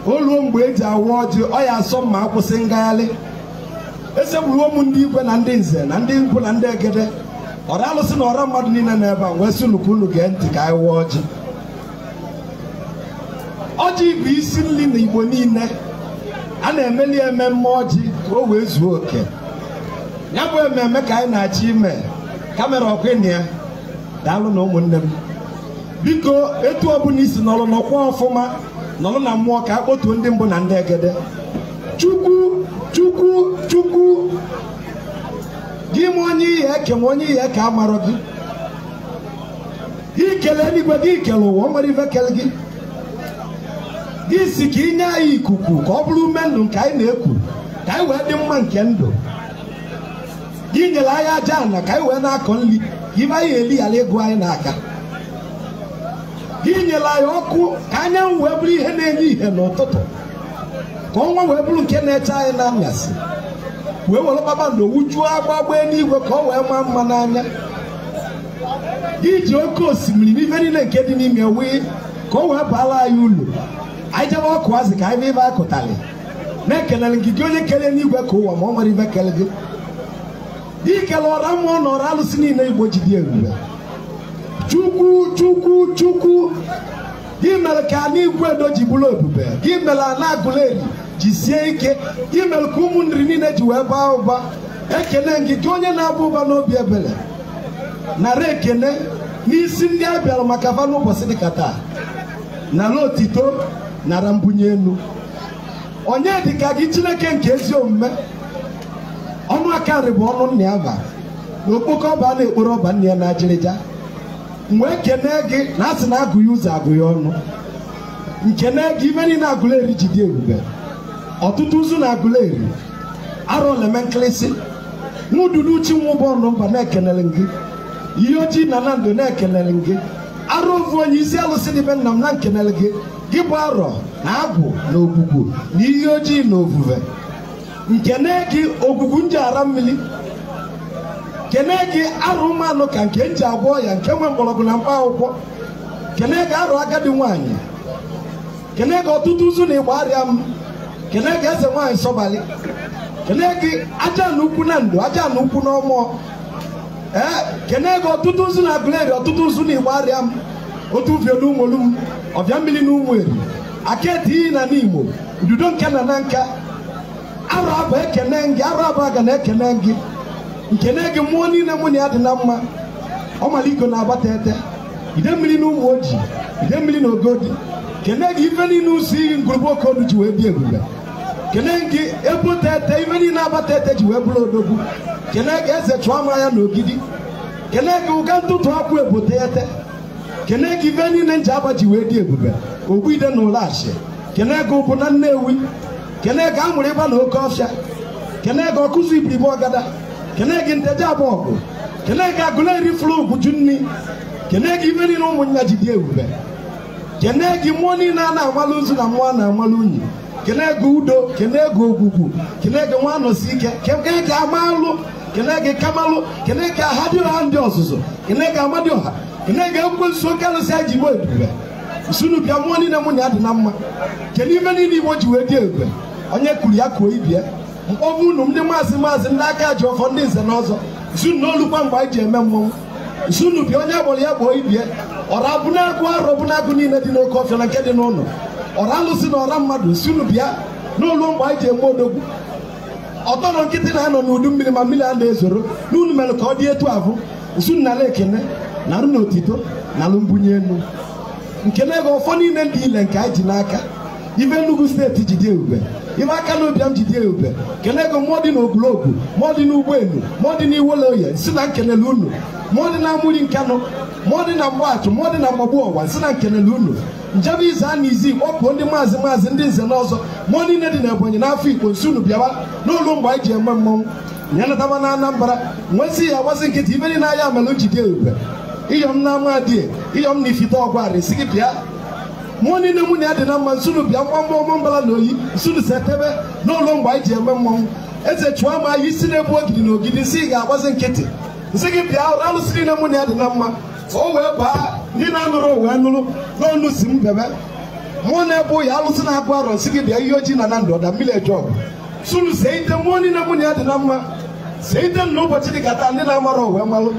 oluo mgbe eji awa ọjị ọ ya asọ mma akwụsị ngagharị esegburuo m ndị igwe na ndị nze na ndị nkwu na ndị egede ọra alụsị na ọra mmadụ niile na ebe a wee sị nnukwu unu gee ntị ka anyị wụọ ọjị ọjị bụ isi nri na igbo niile a na-emeli ememme ọjị ka o wee zuo oke ya bụ ememme ka anyị na-achọ ime kamera ọkwịna ya daalụ na ụmụnne m biko etu ọbụla isi nọrọ nọkwa ọfụma nọrọ na mmụọ ka a kpotuo ndị mbụ na ndị egede chukwu chukwu chukwu gị ma onye ihe eke ma onye ihe ka a marọ gị gị kele eluigwe gị kele ụwa o nwere ife kele gị gị si ka inye anyị ikuku ka ọ bụrụ ume ndụ nke anyị na-eku ka anyị wee dị mma nke ndụ gị nyere anyị aja ana ka anyị wee na-akọ nri ka ibe anyị eli ghara ịgụ anyị n'aka gị nyere anyị ọkụ ka anyanwụ wee bụrụ ihe na-enye ihe n'ụtụtụ ka ọnwa wee bụrụ nke na-eche anyị n'anyasị wee were kpakpando wujuo agbagba eluigwe ka ọ wee maa mma n'anya gị ji oke osimiri n'ife niile nke dị n'ime wee ka o wee baara anyị ulu anyị jebe ọkụ azị ka anyị bụ ibe akụtarị na-ekelere gị gị onye kere n'igwe ka ụwa ma ọ nwere ibe kele gị gị kele ọra mmụọ na ọra alụsị niile igbo ji dị ebube chukwu chukwu chukwu gị mere ka ana igwe edo ji bụrụ ebube gị mere ana agụleri ji sie ike gị mere ka ụmụnri niile ji wee baa ụba ekele gị gị onye na-aba ụba n'obi ebere nara ekele n'isi ndị a bịara maka fa n'ụbọchị dịka taa nara otito nara mbunye elu onye dịka gị chineke nke ezi omume ọnụ akarị bụ ọnụ nna ya ba na okpoko ọba a na-ekporo ọba nna ya na ajịrịja wee kene gị na asị na agụ ya ụzọ agụ ya ọnụ nkene gị ibe niile agụleri ji dị ebube ọtụtụ ụzụ na agụleri arọ leme nkịlịsị nwududu chi nwụba ọnụ mba na-ekenere gị ihe ojii na na ndụ na-ekenere gị arụ ovu onye isi alụsị dị be nna m na nkenere gị gị bụ arọ na agwụ na ogbugbu na ihe ojii na ofufe nkene gị ogwugwu nji ara mmiri kene gị arụ mmanụ ka nke nji agwọ ya nke nwe mgbọrọgwụ na mkpa akwụkwọ kene gị arụ agadi nwaanyị kene gị ọtụtụ ụzụ na ịgba arịa m kene gị eze nwaanyị sọbalị kene gị aja na ukwu na ndụ aja na ukwu na ọmụọ ee kene gị ọtụtụ ụzụ na agụleri ọtụtụ ụzụ na ịgba arịa m otu ufie na ụmụolu m ọbịa mmiri na ụmụ eri aketi iyi na n'igbo ududo nke na na nka arụ abụ ekene gị arụ abụ aga na ekene gị nkene gị mmụọ niile mụ na ya dị na mma ọmaligo na-agbata ete ide mmiri na ụmụ ojii ide mmiri na ogodi kene gị ife niile ụzọ iyi ngwurugbu okodu ji wee dị ebube kene gị ebute ete ife niile agbata ete ji wee bụrụ odogwu kene gị eze chụọ ama ya na ogidi kene gị ụga ntụtụ akwụ ebote ete kene gị ife niile nji aba ji wee dị ebube ogbu ide na ụlọachi kene gị ụbụ na nnewi kene gị amụrụ ịba na oke ọfịa kene gị ọkụzụ ibiribe ọgada kene gị nteje abụ ọgụ kene gị agụleri fụrụ ugwuju nni kene gị ife niile ụmụnya ji dị ebube kene gị mmụọ niile a na-amalụ nzu na mmụọ a na-amalụ unyi kene gị udo kene gị ogwugwu kene gị nwa nọsi ike kene gị amalụ kene gị kamalụ kene gị aha dị ọha ndị ọzụzụ kene gị amadị ọha kene gị ekwensu oke alụsị anyị ji gbo ebube nsunu bịa mmụọ niile mụ na ya dị na mma kene ife niile igbo ji wee dị ebube onye kwuru ya kuo ibie mkpọbụ unu ndị maazị maazị ndị aka ji ọfọ ndị nze na ọzọ zunu n'olukwa mgbe anyị ji eme mmọnwụ zunu bịa onye gbọrọ ya gboo ibie ọra abụnagụ arọ bụnagụ niile dị n'oke ọfịa na nke dị n'ụlọ ọra alụsị na ọra mmadụ zunu bịa n'olu mgbe anyị ji eme odogwu ọtọ nọ nkịtị na-anọ n'udu mmiri ma mmiri a na-ezoro n'unu mere ka ọ dị etu ahụ zunu nala ekene na arụ na otito na alụ mbunye elu nkene gị ọfọ niile dị ile nke anyị ji n'aka ife Enugu steeti ji dị ebube ife aka na ụbịam ji dị ebube kene ego mmụọ dị n'ogologo mmụọ dị n'ụgbọelu mmụọ dị n'iwolo oye si na nkenele unu mmụọ dị na amụri nkanụ mmụọ dị na mgbaachụ mmụọ dị na mgbagbu ọwa si na nkenele unu njebe ize a na izi kpọpụo ndị maazị maazị ndị nze na ọzọ mmụọ niile dị na ebonyi n'afọ igbo nsi unu bịawa n'ụlọ mgbe anyị ji eme mmọnwụ nyanatama na anambra nwesị ya agbasị nkịtị ibe dị n'ahịa melụ ji dị ebube iyọm na amadie iyọm na ifite ọgwarị si gị bịa mmụọ niile mụ na ya dị na mma nsunu bịa mgbamgba ọmụ mbala na oyi nsunu setebe n'ụlọ mgbe anyị ji eme mmọnwụ eze chụọ ma anyị isi na-ebu ogidi na ogidi nsị ga-agbazi nkịtị nsị gị bịa ụra alụsị niile mụ na ya dị na mma o wee baa ndị na-anụrụ wee nụrụ n'ọnụ si m bebe mụ na ebe ya alụsị na-abụ arọ nsị gị bịa ihe ojii na na ndụ ọda mmiri eje ọgụ sunu see ite mmụọ niile mụ na ya dị na mma see ite na ụbọchị dị ka taa ndị na-amara owe malụ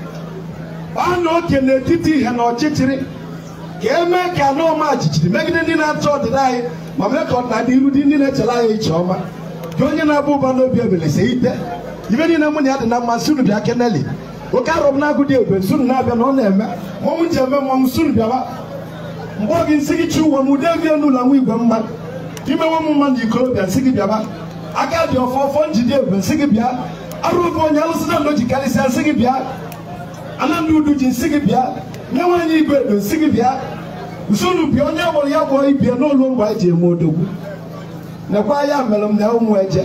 baa na oke n'etiti ihe na ọchịchịrị ka e mee ka anọọma jijiri megide ndị na-achọ ọdịda anyị ma mee ka ọdịnala iru dị ndị na-echere anyị iche ọma gị onye na-abụ ụba n'obi ebele see ite ibe niile mụ na ya dị na mma sunu bịa keneli oke arọ m na-agụ dị ebube sunu na-abịa na ọ na-eme mmọnwụ ji eme mmọnwụ sunu bịawa mgbe oge nsị gị chi uwe m ude vie n'ụlọ nwa igwe mma imewe m mma na ikorobịa nsị gị bịaba aka dị ọfọ ọfọ njide ebube nsị gị bịa arụ oge onye alụsị na ji karịsịa nsị gị bịa anandị udu ji nsị gị bịa nye nwaanyị igwe edo nsị gị bịa nsonu bịa onye gbọrọ ya gbọrọ ibie n'ụlọ mgbe anyị ji eme odogwu nekwa ya mere m na ụmụ eje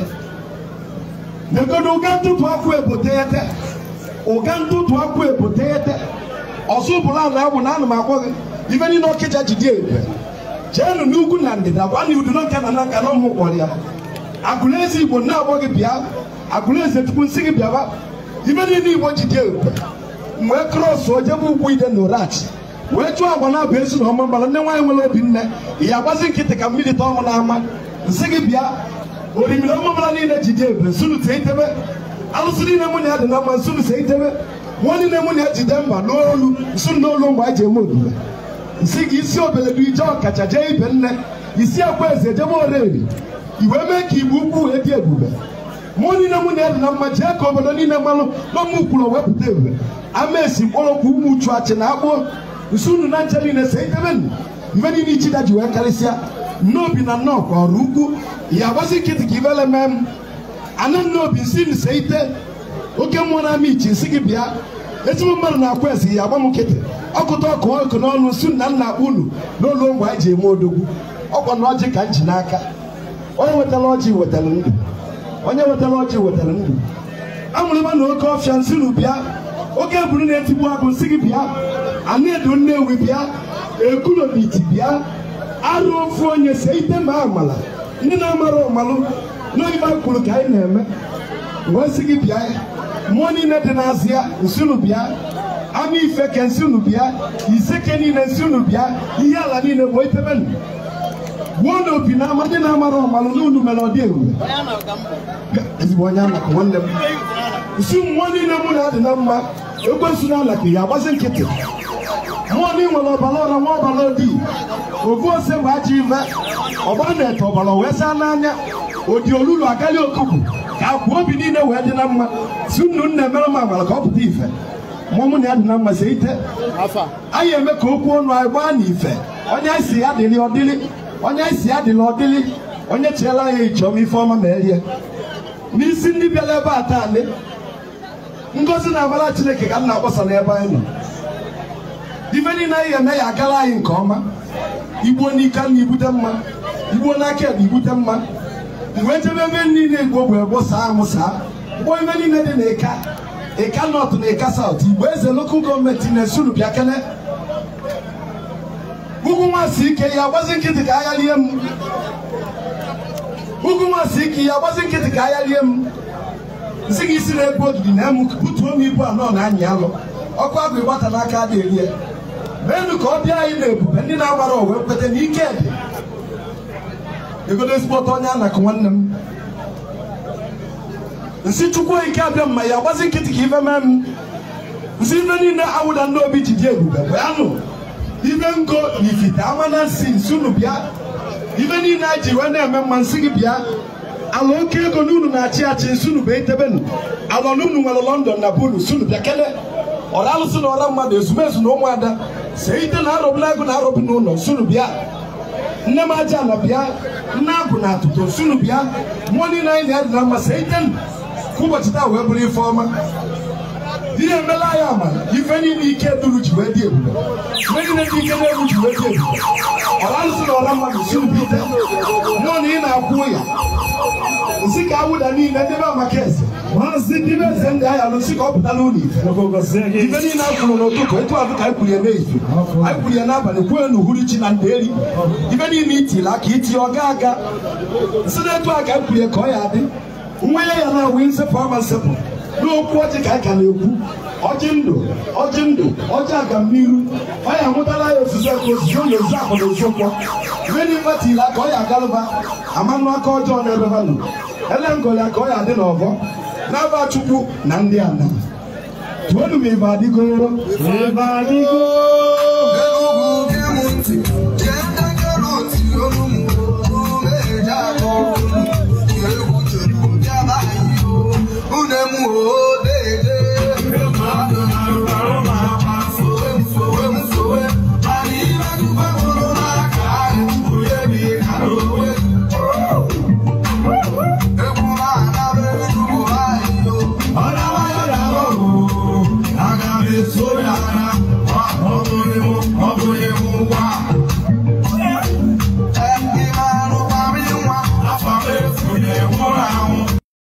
negodo ụga ntụtụ akwụ eboteghete ụga ntụtụ akwụ eboteghete ọsụ bụla na abụ na ana m agwọ gị ife niile ọkịja ji dị ebube jeenụ n'ugwu na ndịda gwa na udu nka na nka na ụmụ kpọrọ ya agụleze igbo na-agbọ gị bịa agụleze chukwu nsị gị bịaba ife niile igbo ji dị ebube wee krọs ojebe ugwu ide na orachi wee chụọ agwa na-abụ ezi na ọma mara ndị nwaanyị nwere obi nne ya agbazi nkịtị ka mmiri tọọ ọnwụ n'ama nsị gị bịa orimiri ọma mara niile ji dị ebube nsunu tee itebe alụsị niile mụ na ya dị na mma nsunu see itebe nwa niile mụ na ya jide mba n'olu nsunu n'olu mgbe anyị ji eme omume nsị gị isi obeledu ije ọkacha jee ibe nne isi akwa eze jebe oreri iwe mee ka igbo ukwu wee dị ebube mụ niile mụ na ya dị na mma jee ka obodo niile mmalụ n'ọmụ ukwuru wepụta ebube ama esi mkpọrọkwu ụmụ uchu achị na akpụ nsunu na nche niile see itebe nnu ife niile ichida ji wee karịsịa nnobi na nnọọ kwa ọrụ ukwu ya agbazi nkịtị ka ibele mee m ana nnobi nsi m see ite oke mmụọ na-ama ichi nsị gị bịa ezigbo mmadụ na-akwa ezi ya agba m nkịtị ọkụta ọkụ ọkụ n'ọnụ nsu na nna akpa unu n'ụlọ mgbe anyị ji eme odogwu ọkwa na ọjị ka m ji n'aka onye wetara ọjị wetara ndụ onye wetara ọjị wetara ndụ amụrịma na oke ọfịa nsị unu bịa oke eburu na-etigbu agụ nsị gị bịa anaedo nnewi bịa ekulobiti bịa arụ ofu onye see ite ma amala ndị na-amara ọmalụ n'oyibo kwuru ka anyị na-eme wee sị gị bịa mmụọ niile dị n'azịa nsị unu bịa ama ife ke nsị unu bịa iseke niile nsị unu bịa ihe ala niile bụ itebe nụ gbuo na opi na ama ndị na-amara ọmalụ n'unu mere ọ dị ebube ezigbo onye anaka nwanne m nsị mmụọ niile mụ na adị na mma ekwensu na alaka ya agbazi nkịtị mmụọ na nwere ọbara ọra nwa ọbara odi ofu ose bụ ajọ ife ọgbara na-ete ọbara wee saa n'anya odi olulu agali okuku ka akwa obi niile wee dị na mma si unu nna emere m amara ka ọ pụta ife mụ mụ na ya dị na mma see ite anyị eme ka okwu ọnụ anyị gbaa na ife onye anyị si ya dịrị ọdịrị onye anyị si ya dịrị ọdịrị onye chiela ya icheọma ife ọma ma erie n'isi ndị bịara ebe a taa ndị ngozi na amara chineke ka m na-agbasa n'ebe anyị nọ ife niile anyị eme ya agara anyị nke ọma igbo n'ike na ibute mma igbo n'aka ebe ibute mma mgbe jebe ebe niile igbo bụ egbo saa amụ saa ụgbọ ebe niile dị na ịka ịka nọt na ịka saut igbo eze lokal gọọmenti na-esuru bịa kene ugwu nwansị ike ya agbazi nkịtị ka agha lie m ugwu nwansị ike ya agbazi nkịtị ka agha lie m nsị gị isi na-ebu ogidi na emu butuo m ibu anọ na anyị alụ ọkụ agụ ịgbata n'aka dị erie meenụ ka ọ bịa anyị na ebube ndị na-agbara owe kweta na ike dị egodo ezigbo ọtọ onye anakụ nwanne m nsị chukwu ike abịa mma ya agbazi nkịtị ka ife mee m nsị ife niile awụda ndị obi ji dị ebube bịanụ ife ngo na ifite ama na nsị nsị unu bịa ife niile anyị ji wee na-eme mma nsị gị bịa ala oke ego na unu na-achị achị nsị unu bụ etebenu ala na unu nwere lọndọn na bulu nsị unu bịa kele ọra alụsị na ọra mmadụ ezumezu na ụmụada see ite na arọbụ agụ na arọbụ n'ụlọ nsị unu bịa nne m aja ala bịa nne agụ na atụtụ nsị unu bịa mmụọ niile anyị na-adị na mma see ite ka ụbọchị taa wee bụrụ ife ọma ihe emela anyị ama ife niile ike duru ji wee dị ebube ife niile dị ike na-egwu ji wee dị ebube ọra alụsị na ọra mmadụ nsị unu bịa mmụọ na ị na-akwụ ya nsị ka awụda niile ndị be amaka eze maazị ndị be eze ndị anyị alụsị ka ọ pụta n'ụlọ ife ife niile a kwuru n'ụtụtụ etu azụ ka anyị kwuru ya n'izu anyị kwuru ya n'abalị kwuo n'uhuruchi na nderi ife niile itili aka itinye ọ ga aga nsị na-etu a ka anyị kwuru ya ka ọ ya adị nwa ya ya na-awụ nsepụ ama nsepụ n'okwu ọjị ka anyị ka na-ekwu ọjị ndụ ọjị ndụ ọjị agamniru ọ ya amụtala ya ozuzo ka ozuzo na ozu akwa na ozu ụkwọ mmeri mmatila ka ọ ya agalụba amanụ aka ọjọọ n'ebe ha nọ ele ngoli ka ọ ya adị n'ọbọ n'aba chukwu na ndị ana tuonu m ibe adịgoro Ebe adịgo